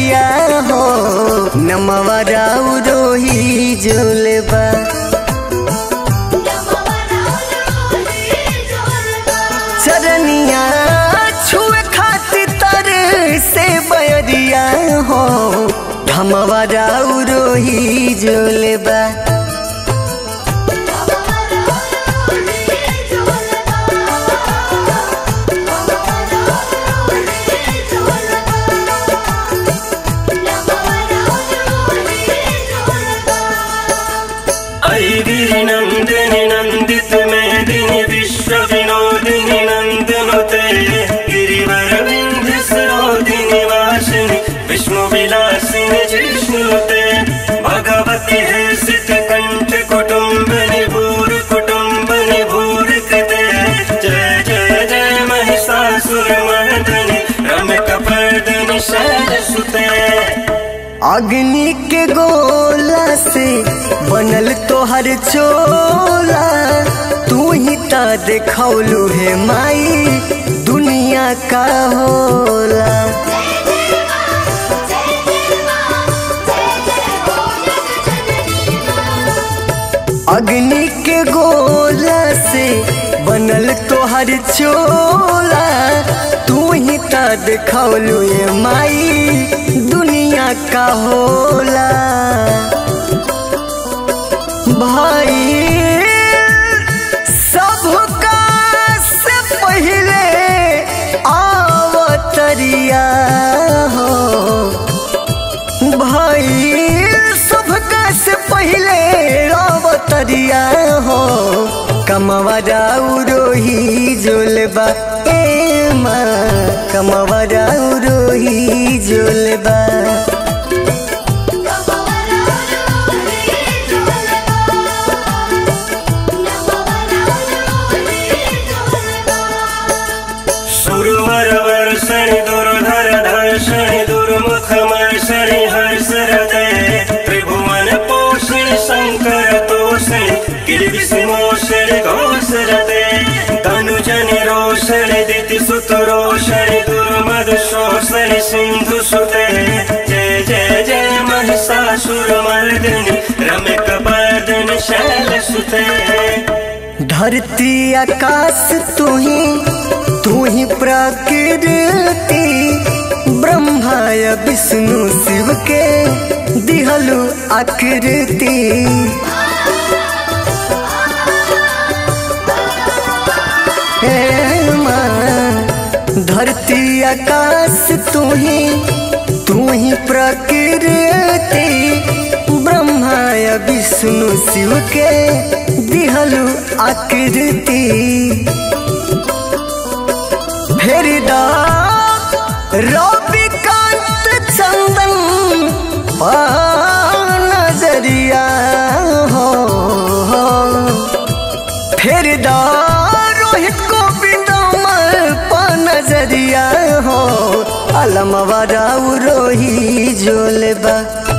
नजरिया हो नमवा राउ रोही जोलबा चरनिया छुए खातिर तर से बयरिया हो धमवा राउ रोही जोलबा ऐगिरि नन्दिनि नन्दित मेदिनि विश्व विनोदिनि नन्दनुते गिरिवर विन्ध्य सरोदिनि वासिनि विष्णु विलासिनि जिष्णुते भगवति हर्षित कण्ठ कुटुम्बनि भूर कुटुम्बनि भूर कृते जय जय जय महिषासुरमर्दनि रमकपर्दनि शैलसुते अग्नि के गोला से बनल तोहर चोला तू ही ता देखौलू हे माई दुनिया का होला अग्नि के गोला से बनल तोहर चोला तू ही ता देखौलू हे माई दुनिया का होला भाई सबका से पहले आवतरिया हो भाई सबका से पहले आवतरिया हो कमवा राउ रोही जोलबा ए माँ कमवा राउ रोही जोलबा सुरवर वर्षणि दुर्धर धर्षणि दुर्मुख मर्षणि हर्षरते त्रिभुवन पोषणि शङ्कर तोषणि गिरिविष्मोषणि घोषरते तनुजनि रोषणि दितिसुत रोषणि दुर्मद शोषणि सिन्धुसुते जय जय जय महिषासुरमर्दिनि रमकपर्दनि शैलसुते धरती आकाश तू ही तू ही प्रकृति ब्रह्माय विष्णु शिव के दिहलु आकृति हे माँ, धरती आकाश तू ही तू ही प्रकृति ब्रह्माय विष्णु शिव के दिहलु आकृति फेरिदा रविकांत चंदन पा नजरिया हो फेरिदा रोहित गोविंद पा नजरिया हो अलमवा राउ रोही जोलबा